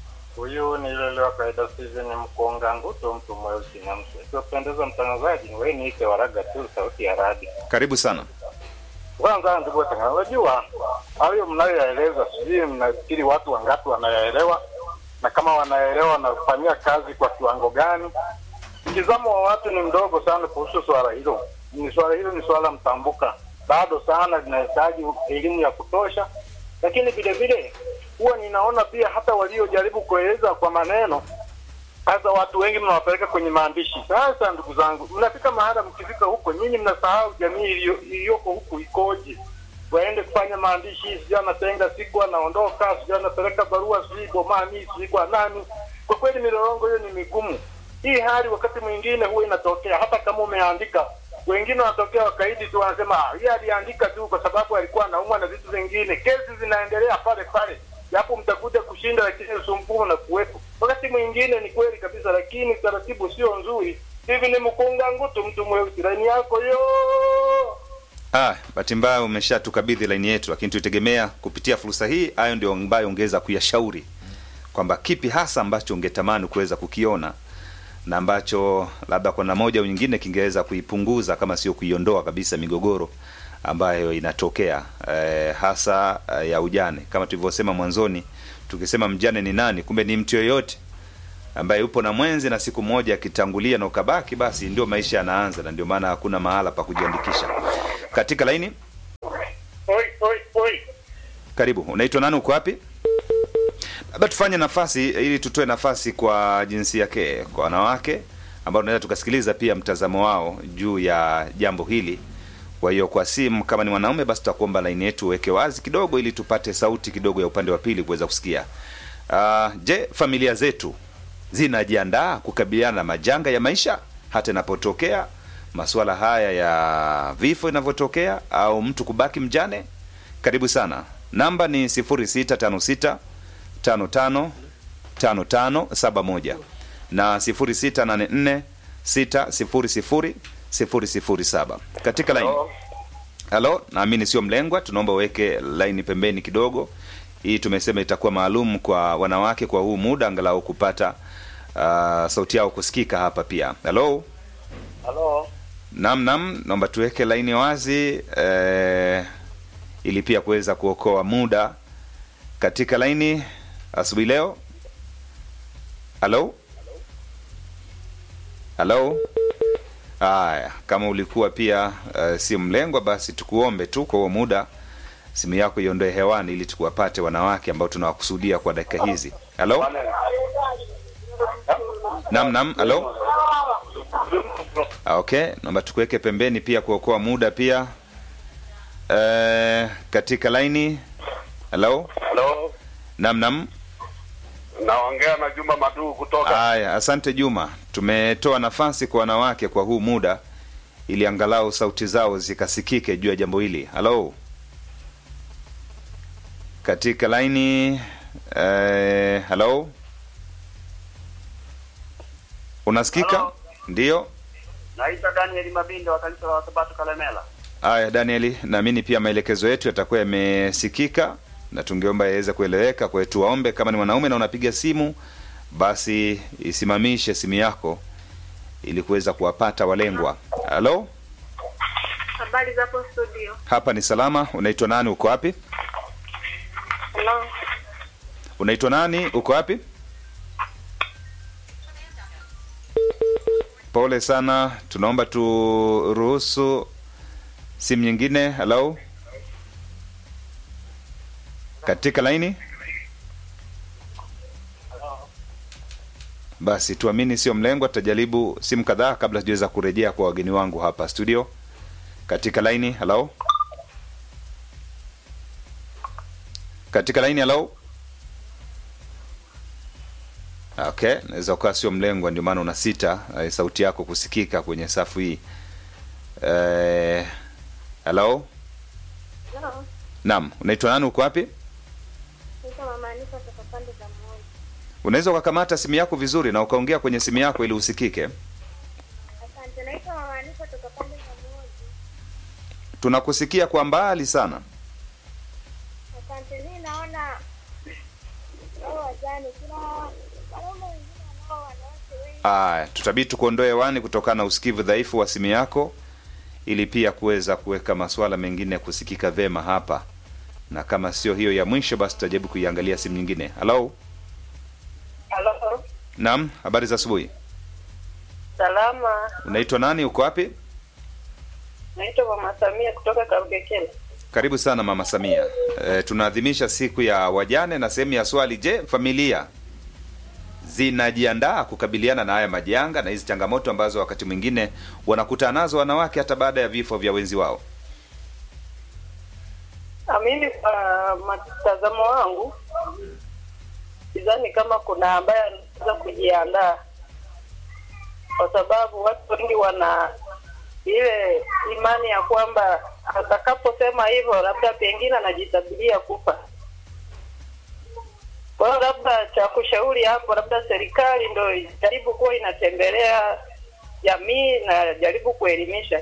huyu ni yule wa kawaida Steven Mkonga Nguto, mtu mweusi na mse. Ikiwapendeza mtangazaji, wewe niite Waraga tu, sauti ya radi. Karibu sana. Kwanza ndugu watangazaji, unajua hayo mnayoyaeleza, sijui mnafikiri watu wangapi wanayaelewa, na kama wanaelewa wanafanyia kazi kwa kiwango gani? Mtizamo wa watu ni mdogo sana kuhusu swala hilo. Ni swala hilo ni swala mtambuka, bado sana linahitaji elimu ya kutosha, lakini vile vile huwa ninaona pia hata waliojaribu kueleza kwa maneno sasa watu wengi mnawapeleka kwenye maandishi. Sasa ndugu zangu, mnafika mahala, mkifika huko nyinyi mnasahau jamii iliyo- iliyoko huku ikoje. Waende kufanya maandishi, sijui anatenga siku anaondoka, sijui anapeleka barua, sijui bomani, sijui kwa nani. Kwa kweli milolongo hiyo ni migumu. Hii hali wakati mwingine huwa inatokea, hata kama umeandika wengine wanatokea wakaidi tu, wanasema "Ah, yeye aliandika tu kwa sababu alikuwa anaumwa na vitu vingine. Kesi zinaendelea pale pale, japo mtakuja kushinda, lakini usumbufu na kuwepo. Wakati mwingine ni kweli kabisa, lakini taratibu sio nzuri. Hivi ni mkunga ngutu, mtu mweusi, laini yako yo Ah, bahati mbaya umeshatukabidhi laini yetu, lakini tuitegemea kupitia fursa hii, hayo ndio ambayo ungeweza kuyashauri kwamba kipi hasa ambacho ungetamani kuweza kukiona na ambacho labda kwa namna moja au nyingine kingeweza kuipunguza kama sio kuiondoa kabisa migogoro ambayo inatokea eh, hasa eh, ya ujane. Kama tulivyosema mwanzoni, tukisema mjane ni nani, kumbe ni mtu yoyote ambaye upo na mwenzi na siku moja akitangulia na ukabaki, basi ndio maisha yanaanza, na ndio maana hakuna mahala pa kujiandikisha. Katika laini, Oi, oi, oi. karibu. Unaitwa nani? Uko wapi? Labda tufanye nafasi ili tutoe nafasi kwa jinsia ke, kwa wanawake ambao tunaweza tukasikiliza pia mtazamo wao juu ya jambo hili. Kwa hiyo kwa simu, kama ni mwanaume, basi tutakuomba laini yetu uweke wazi kidogo, ili tupate sauti kidogo ya upande wa pili kuweza kusikia. Uh, je, familia zetu zinajiandaa kukabiliana na majanga ya maisha hata inapotokea masuala haya ya vifo inavyotokea au mtu kubaki mjane? Karibu sana. Namba ni 0656 55 5571 na 0684 600 007 katika laini. Halo, naamini sio mlengwa, tunaomba uweke laini pembeni kidogo. Hii tumesema itakuwa maalum kwa wanawake kwa huu muda, angalau kupata uh, sauti yao kusikika hapa pia. Halo, Halo. nam nam, naomba tuweke laini wazi eh, ili pia kuweza kuokoa muda katika laini asubuhi leo. Halo, halo. Haya, kama ulikuwa pia uh, si mlengwa, basi tukuombe tu kwa huo muda simu yako iondoe hewani ili tukuwapate wanawake ambao tunawakusudia kwa dakika hizi. Halo, nam nam, halo. Ah, Okay, naomba tukuweke pembeni pia kuokoa muda pia. Eh, katika laini. Halo, Halo, nam nam. naongea na Juma Maduu kutoka Haya, asante Juma. Tumetoa nafasi kwa wanawake kwa huu muda ili angalau sauti zao zikasikike juu ya jambo hili. Halo, katika laini eh, halo, unasikika? Halo. Ndiyo. Naitwa Daniel Mabinde wa kanisa la Wasabato Kalemela. Haya, Danieli, naamini pia maelekezo yetu yatakuwa yamesikika na tungeomba yaweze kueleweka. Kwa hiyo tuwaombe, kama ni mwanaume na unapiga simu, basi isimamishe simu yako ili kuweza kuwapata walengwa. Halo, Habari za hapo studio. hapa ni salama. Unaitwa nani? Uko wapi? Hello. Unaitwa nani? Uko wapi? Pole sana, tunaomba turuhusu simu nyingine. Halo, katika laini. Basi tuamini sio mlengwa, tutajaribu simu kadhaa kabla sijaweza kurejea kwa wageni wangu hapa studio. Katika laini, halo, katika laini, halo. Okay, naweza ukawa sio mlengwa, ndio maana unasita eh, sauti yako kusikika kwenye safu hii. Eh, hello? Hello. Naam, unaitwa nani? Uko wapi? Naitwa Mama Anifa kutoka pande za Moi. Unaweza ukakamata simu yako vizuri na ukaongea kwenye simu yako ili usikike. Asante. Naitwa Mama Anifa kutoka pande za Moi. Tunakusikia kwa mbali sana. Asante. Mimi naona hao wajane kuna wanaume wengine wanao wanawake wengi. Aya, tutabidi tukuondoe hewani kutokana na usikivu dhaifu wa simu yako ili pia kuweza kuweka masuala mengine kusikika vema hapa, na kama sio hiyo ya mwisho, basi tutajaribu kuiangalia simu nyingine. Halo, Halo. naam, habari za asubuhi. Salama. Unaitwa nani? Uko wapi? Naitwa Mama Samia kutoka Karugekele. Karibu sana mama Samia. E, tunaadhimisha siku ya wajane na sehemu ya swali, je, familia zinajiandaa kukabiliana na haya majanga na hizi changamoto ambazo wakati mwingine wanakutana nazo wanawake hata baada ya vifo vya wenzi wao? Ah, Mimi kwa mtazamo wangu sidhani kama kuna ambaye anaweza kujiandaa, kwa sababu watu wengi wana ile imani ya kwamba atakaposema hivyo, labda pengine anajitabiria kufa. Kwa hiyo labda cha kushauri hapo, labda serikali ndo ijaribu kuwa inatembelea jamii na jaribu kuelimisha.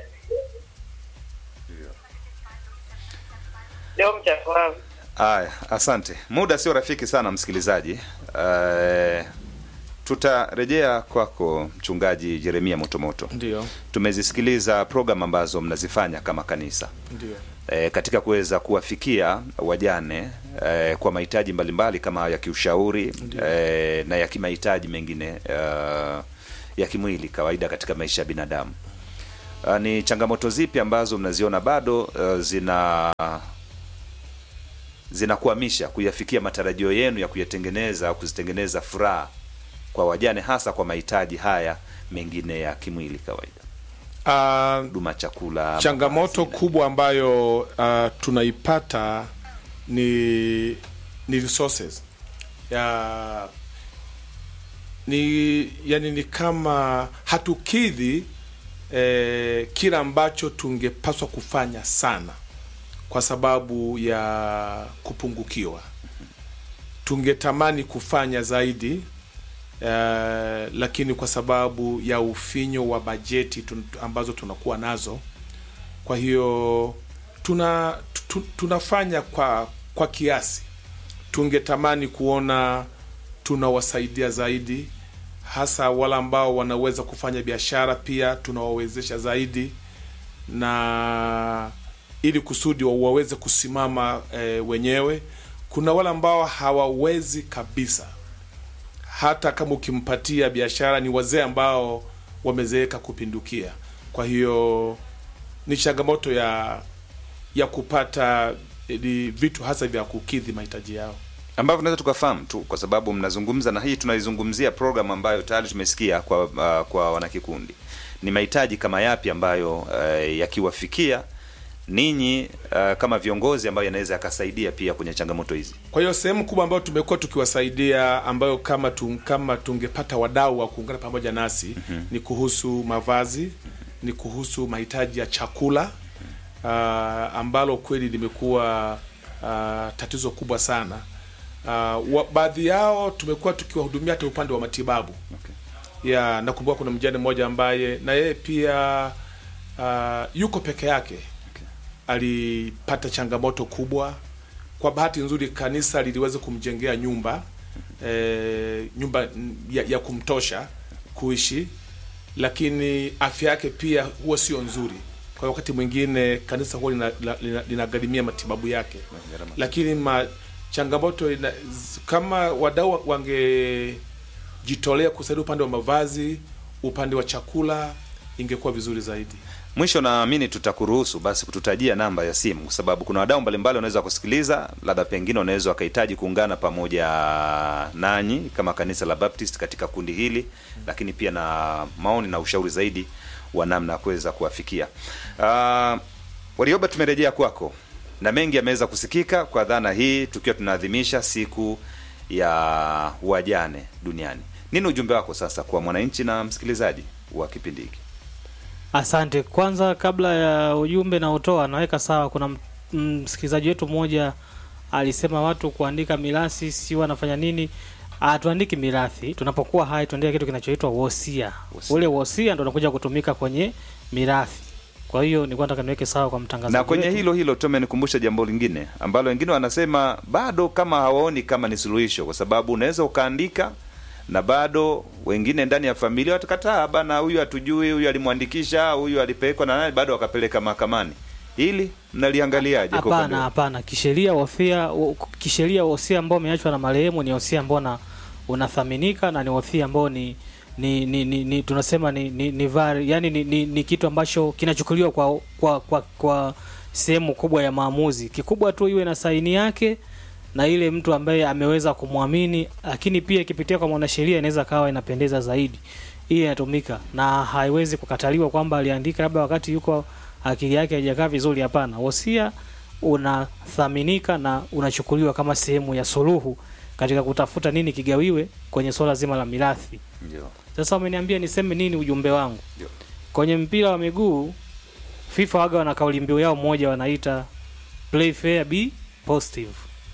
Ndio mchango wangu. Aya, asante. Muda sio rafiki sana msikilizaji. E, tutarejea kwako mchungaji Jeremia Motomoto. Ndio, Tumezisikiliza programu ambazo mnazifanya kama kanisa. ndio. e, katika kuweza kuwafikia wajane e, kwa mahitaji mbalimbali kama ya kiushauri e, na ya kimahitaji mengine uh, ya kimwili kawaida katika maisha ya binadamu. Uh, ni changamoto zipi ambazo mnaziona bado uh, zina zinakwamisha kuyafikia matarajio yenu ya kuyatengeneza au kuzitengeneza furaha kwa wajane hasa kwa mahitaji haya mengine ya kimwili kawaida, Ah, huduma chakula, changamoto mavazi na- kubwa ambayo uh, tunaipata ni ni resources ya ni yani ni kama hatukidhi eh, kila ambacho tungepaswa kufanya sana kwa sababu ya kupungukiwa tungetamani kufanya zaidi eh, lakini kwa sababu ya ufinyo wa bajeti tun, ambazo tunakuwa nazo kwa hiyo tuna tu, tunafanya kwa kwa kiasi tungetamani kuona tunawasaidia zaidi hasa wale ambao wanaweza kufanya biashara pia tunawawezesha zaidi na ili kusudi wa- waweze kusimama e, wenyewe kuna wale ambao hawawezi kabisa hata kama ukimpatia biashara ni wazee ambao wamezeeka kupindukia kwa hiyo ni changamoto ya ya kupata eh, vitu hasa vya kukidhi mahitaji yao ambavyo tunaweza tukafahamu tu, kwa sababu mnazungumza na hii tunaizungumzia program ambayo tayari tumesikia kwa uh, kwa wanakikundi, ni mahitaji kama yapi ambayo uh, yakiwafikia ninyi uh, kama viongozi ambayo yanaweza yakasaidia pia kwenye changamoto hizi. kwa hiyo sehemu kubwa ambayo tumekuwa tukiwasaidia ambayo kama tu, kama tungepata wadau wa kuungana pamoja nasi mm-hmm. ni kuhusu mavazi ni kuhusu mahitaji ya chakula uh, ambalo kweli limekuwa uh, tatizo kubwa sana uh, wa, baadhi yao tumekuwa tukiwahudumia hata upande wa matibabu Okay. ya nakumbuka kuna mjane mmoja ambaye na yeye pia uh, yuko peke yake alipata changamoto kubwa kwa bahati nzuri kanisa liliweza kumjengea nyumba e, nyumba mm, ya, ya kumtosha kuishi lakini afya yake pia huwa sio nzuri kwa wakati mwingine kanisa huwa linagharimia lina, lina linagharimia matibabu yake lakini ma, changamoto ina, z- kama wadau wangejitolea kusaidia upande wa mavazi upande wa chakula ingekuwa vizuri zaidi Mwisho naamini tutakuruhusu basi kututajia namba ya simu, kwa sababu kuna wadau mbalimbali wanaweza kusikiliza, labda pengine wanaweza wakahitaji kuungana pamoja nanyi kama kanisa la Baptist katika kundi hili, lakini pia na maoni na ushauri zaidi wa namna ya kuweza kuwafikia. Uh, Warioba, tumerejea kwako na mengi yameweza kusikika kwa dhana hii, tukiwa tunaadhimisha siku ya wajane duniani. Nini ujumbe wako sasa kwa mwananchi na msikilizaji wa kipindi hiki? Asante. Kwanza, kabla ya ujumbe na utoa, naweka sawa. Kuna m- msikilizaji wetu mmoja alisema watu kuandika mirathi si wanafanya nini? Hatuandiki mirathi, tunapokuwa hai tuandika kitu kinachoitwa wosia. Wosia. Ule wosia ndo unakuja kutumika kwenye mirathi. Kwa hiyo nilikuwa nataka niweke sawa kwa mtangazaji na kwenye wetu. hilo hilo tu amenikumbusha jambo lingine ambalo wengine wanasema bado kama hawaoni kama ni suluhisho, kwa sababu unaweza ukaandika na bado wengine ndani ya familia watakataa, bana, huyu hatujui, huyu alimwandikisha, huyu alipelekwa na nani, bado wakapeleka mahakamani. Hili mnaliangaliaje? kwa upande Hapana, wenu? hapana. Kisheria wosia, wo- kisheria wosia ambao umeachwa na marehemu ni wosia ambao na unathaminika na ni wosia ambao ni ni, ni, ni, ni tunasema ni ni, ni, vari, yani ni, ni, ni kitu ambacho kinachukuliwa kwa kwa kwa, kwa sehemu kubwa ya maamuzi. Kikubwa tu iwe na saini yake na ile mtu ambaye ameweza kumwamini, lakini pia ikipitia kwa mwanasheria inaweza kawa inapendeza zaidi. Hii inatumika na haiwezi kukataliwa kwamba aliandika labda wakati yuko akili yake haijakaa vizuri. Hapana, wosia unathaminika na unachukuliwa kama sehemu ya suluhu katika kutafuta nini kigawiwe kwenye swala zima la mirathi. Ndio. Sasa umeniambia niseme nini ujumbe wangu Ndio. kwenye mpira wa miguu. FIFA waga wana kauli mbiu yao moja wanaita play fair be positive,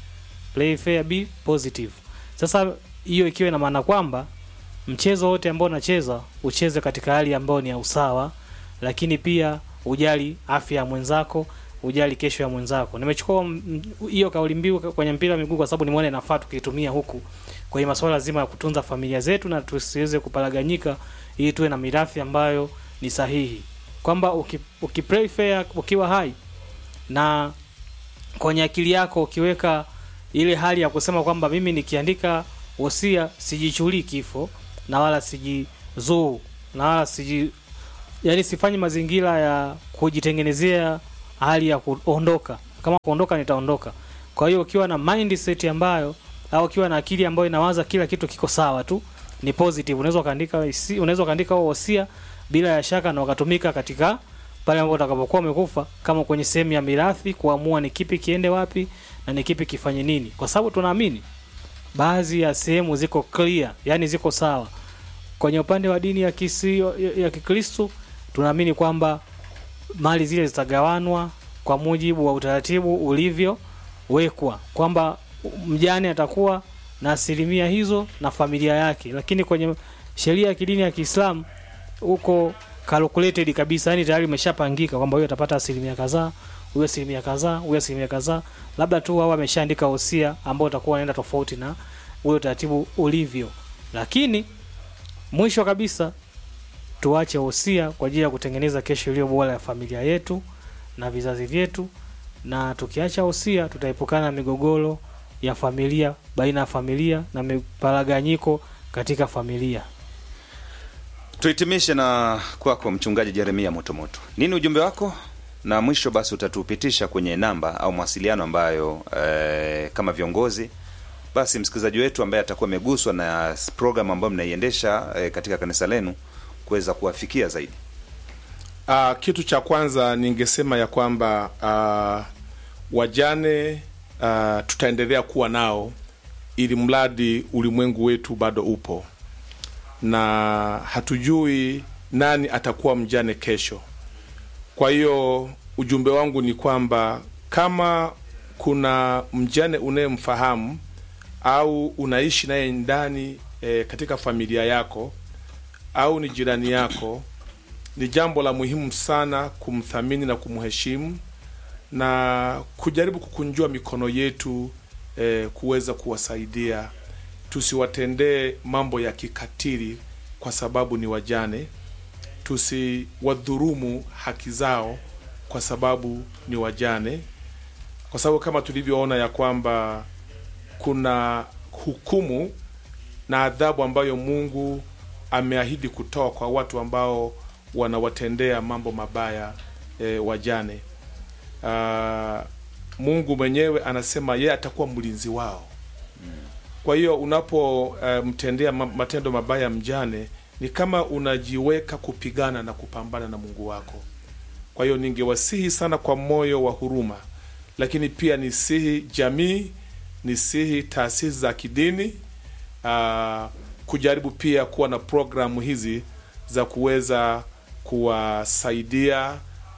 play fair be positive. Sasa hiyo ikiwa ina maana kwamba mchezo wote ambao unacheza ucheze katika hali ambayo ni ya usawa, lakini pia ujali afya ya mwenzako, ujali kesho ya mwenzako. Nimechukua m- m- hiyo kauli mbiu kwenye mpira wa miguu kwa sababu nimeona inafaa tukiitumia huku kwenye masuala zima ya kutunza familia zetu na tusiweze kuparaganyika, ili tuwe na mirathi ambayo ni sahihi, kwamba uki, uki play fair ukiwa hai na kwenye akili yako ukiweka ile hali ya kusema kwamba mimi nikiandika wosia sijichulii kifo na wala sijizuu na wala siji yani sifanyi mazingira ya kujitengenezea hali ya kuondoka kama kuondoka nitaondoka kwa hiyo ukiwa na mindset ambayo au ukiwa na akili ambayo inawaza kila kitu kiko sawa tu ni positive unaweza ukaandika hisi- unaweza ukaandika huo wosia bila ya shaka na ukatumika katika pale ambapo utakapokuwa umekufa kama kwenye sehemu ya mirathi kuamua ni kipi kiende wapi na ni kipi kifanye nini kwa sababu tunaamini baadhi ya sehemu ziko clear yani ziko sawa kwenye upande wa dini ya kisi, ya, ya kikristo tunaamini kwamba mali zile zitagawanwa kwa mujibu wa utaratibu ulivyowekwa kwamba mjane atakuwa na asilimia hizo na familia yake lakini kwenye sheria ya kidini ya kiislamu huko calculated kabisa yani tayari imeshapangika kwamba huyo atapata asilimia kadhaa huyo asilimia kadhaa huyo asilimia kadhaa labda tu wao ameshaandika wosia ambao utakuwa unaenda tofauti na ule utaratibu ulivyo lakini mwisho kabisa tuache wosia kwa ajili ya kutengeneza kesho iliyo bora ya familia yetu na vizazi vyetu na tukiacha wosia tutaepukana na migogoro ya familia baina ya familia na miparaganyiko katika familia Tuhitimishe na kwako mchungaji Jeremia Motomoto, nini ujumbe wako? Na mwisho basi utatupitisha kwenye namba au mawasiliano ambayo eh, kama viongozi basi msikilizaji wetu ambaye atakuwa ameguswa na program ambayo mnaiendesha eh, katika kanisa lenu kuweza kuwafikia zaidi. Uh, kitu cha kwanza ningesema ya kwamba uh, wajane uh, tutaendelea kuwa nao ili mradi ulimwengu wetu bado upo na hatujui nani atakuwa mjane kesho. Kwa hiyo ujumbe wangu ni kwamba kama kuna mjane unayemfahamu au unaishi naye ndani e, katika familia yako au ni jirani yako, ni jambo la muhimu sana kumthamini na kumheshimu na kujaribu kukunjua mikono yetu e, kuweza kuwasaidia. Tusiwatendee mambo ya kikatili kwa sababu ni wajane, tusiwadhurumu haki zao kwa sababu ni wajane, kwa sababu kama tulivyoona ya kwamba kuna hukumu na adhabu ambayo Mungu ameahidi kutoa kwa watu ambao wanawatendea mambo mabaya e, wajane. Ah, Mungu mwenyewe anasema yeye atakuwa mlinzi wao. Kwa hiyo unapomtendea ma- matendo mabaya mjane, ni kama unajiweka kupigana na kupambana na Mungu wako. Kwa hiyo ningewasihi sana kwa moyo wa huruma, lakini pia nisihi jamii, nisihi taasisi za kidini uh, kujaribu pia kuwa na programu hizi za kuweza kuwasaidia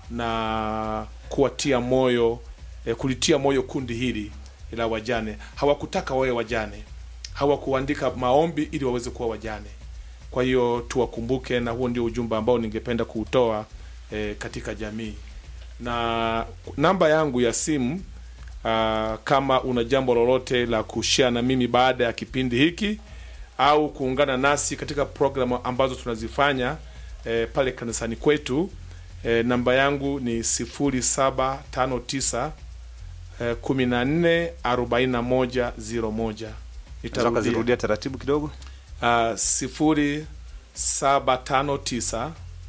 na kuwatia moyo eh, kulitia moyo kundi hili la wajane. Hawakutaka wawe wajane, hawakuandika maombi ili waweze kuwa wajane. Kwa hiyo tuwakumbuke, na huo ndio ujumbe ambao ningependa kuutoa eh, katika jamii. Na namba yangu ya simu uh, kama una jambo lolote la kushare na mimi baada ya kipindi hiki au kuungana nasi katika programu ambazo tunazifanya eh, pale kanisani kwetu eh, namba yangu ni sifuri saba tano tisa eh, kumi na nne arobaini na moja ziro moja Unaweza ukazirudia taratibu kidogo? uh, sifuri saba tano tisa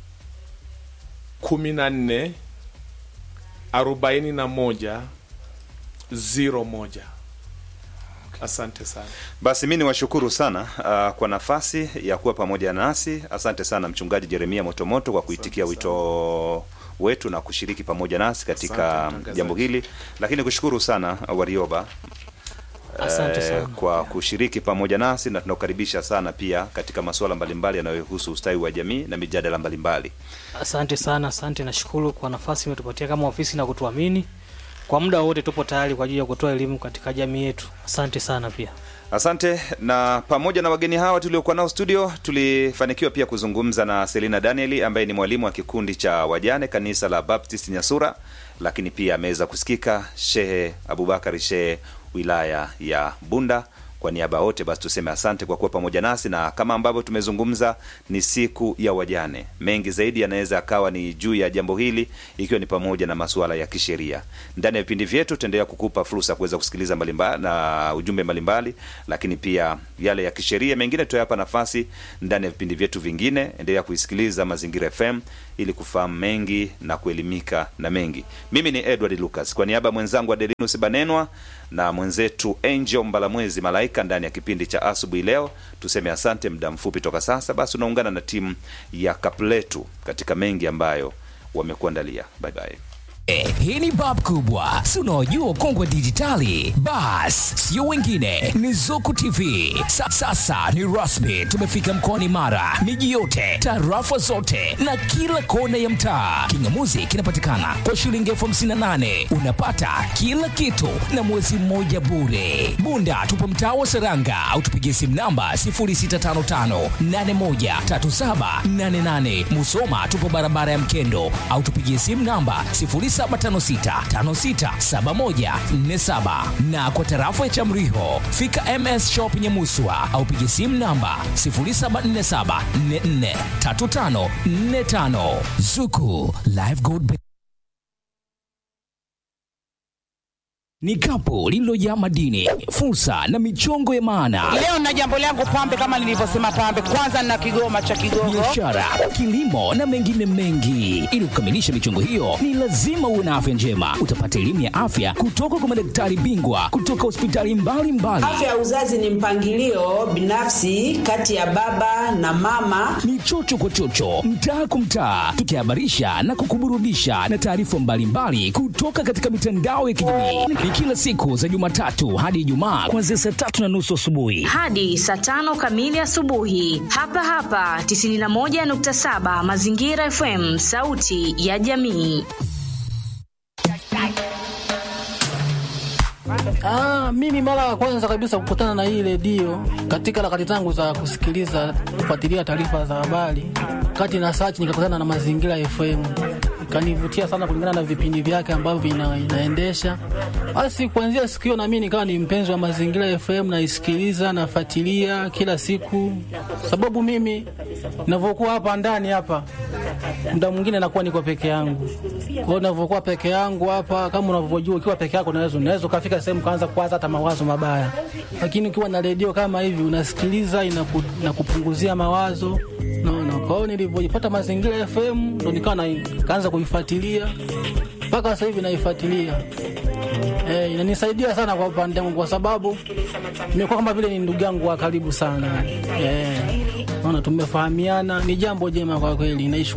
kumi na nne arobaini na moja ziro moja. Asante sana. Basi mi niwashukuru sana uh, kwa nafasi ya kuwa pamoja nasi. Asante sana Mchungaji Jeremia Motomoto kwa kuitikia wito wetu na kushiriki pamoja nasi katika Asante, mtangazaji. jambo hili, lakini kushukuru sana Warioba Asante eh, sana. kwa kushiriki pamoja nasi na tunakukaribisha sana pia katika masuala mbalimbali yanayohusu ustawi wa jamii na mijadala mbalimbali. Asante sana, asante. Nashukuru kwa nafasi imetupatia kama ofisi na kutuamini. Kwa muda wote tupo tayari kwa ajili ya kutoa elimu katika jamii yetu. Asante sana pia. Asante. Na pamoja na wageni hawa tuliokuwa nao studio, tulifanikiwa pia kuzungumza na Selina Danieli ambaye ni mwalimu wa kikundi cha wajane kanisa la Baptist Nyasura, lakini pia ameweza kusikika Shehe Abubakari Shehe wilaya ya Bunda Kwa niaba ya wote basi tuseme asante kwa kuwa pamoja nasi, na kama ambavyo tumezungumza, ni siku ya wajane. Mengi zaidi yanaweza akawa ni juu ya jambo hili, ikiwa ni pamoja na masuala ya kisheria. Ndani ya vipindi vyetu tutaendelea kukupa fursa ya kuweza kusikiliza mbalimbali na ujumbe mbalimbali, lakini pia yale ya kisheria mengine tutayapa nafasi ndani ya vipindi vyetu vingine. Endelea kuisikiliza Mazingira FM ili kufahamu mengi na kuelimika na mengi. Mimi ni Edward Lucas kwa niaba ya mwenzangu Adelinus Banenwa na mwenzetu Angel Mbalamwezi Malaika ndani ya kipindi cha asubuhi leo, tuseme asante. Muda mfupi toka sasa, basi unaungana na timu ya Kapletu katika mengi ambayo wamekuandalia. Bye bye. Eh, hii ni bab kubwa si unaojua ukongwe wa dijitali bas sio wengine ni zuku tv Sa, sasa ni rasmi tumefika mkoani mara miji yote tarafa zote na kila kona ya mtaa kingamuzi kinapatikana kwa shilingi elfu hamsini na nane unapata kila kitu na mwezi mmoja bure bunda tupo mtaa wa seranga au tupigie simu namba 0655813788 musoma tupo barabara ya mkendo au tupigie simu namba 0756567147 na kwa tarafa ya Chamriho fika MS Shop Nyamuswa au piga simu namba 0747443545 Zuku Live Gold Bank. Ni kapu lililojaa madini, fursa na michongo ya maana Leo na jambo langu pambe, kama nilivyosema pambe, kwanza na kigoma cha Kigogo. biashara, kilimo na mengine mengi. Ili kukamilisha michongo hiyo, ni lazima uwe na afya njema. Utapata elimu ya afya kutoka kwa madaktari bingwa kutoka hospitali mbalimbali. Afya ya uzazi ni mpangilio binafsi kati ya baba na mama. Ni chocho kwa chocho, mtaa kwa mtaa, tukihabarisha na kukuburudisha na taarifa mbalimbali kutoka katika mitandao ya kijamii. Ni kila siku za Jumatatu hadi Ijumaa kuanzia saa tatu na nusu asubuhi. hadi saa tano kamili asubuhi hapa hapa 91.7 Mazingira FM, sauti ya jamii. Ah, mimi mara ya kwanza kabisa kukutana na hii redio katika harakati zangu za kusikiliza kufuatilia taarifa za habari, kati na search nikakutana na Mazingira FM, ikanivutia sana kulingana na vipindi vyake ambavyo ina, inaendesha. Basi kuanzia siku hiyo na mimi nikawa ni mpenzi wa Mazingira FM, naisikiliza nafuatilia kila siku, sababu mimi ninavyokuwa hapa ndani hapa muda mwingine nakuwa niko peke yangu. Kwa hiyo ninavyokuwa peke yangu hapa, kama unavyojua, ukiwa peke yako unaweza unaweza ukafika sehemu kaanza kuwaza hata mawazo mabaya, lakini ukiwa na redio kama hivi unasikiliza, inaku, inakupunguzia mawazo naona. Kwa hiyo nilivyojipata Mazingira FM ndo nikawa na- nikaanza kuifuatilia mpaka sasa hivi naifuatilia. Eh, inanisaidia sana kwa upande wangu kwa sababu nimekuwa kama vile ni ndugu yangu wa karibu sana. Eh, naona tumefahamiana, ni jambo jema kwa kweli. Naish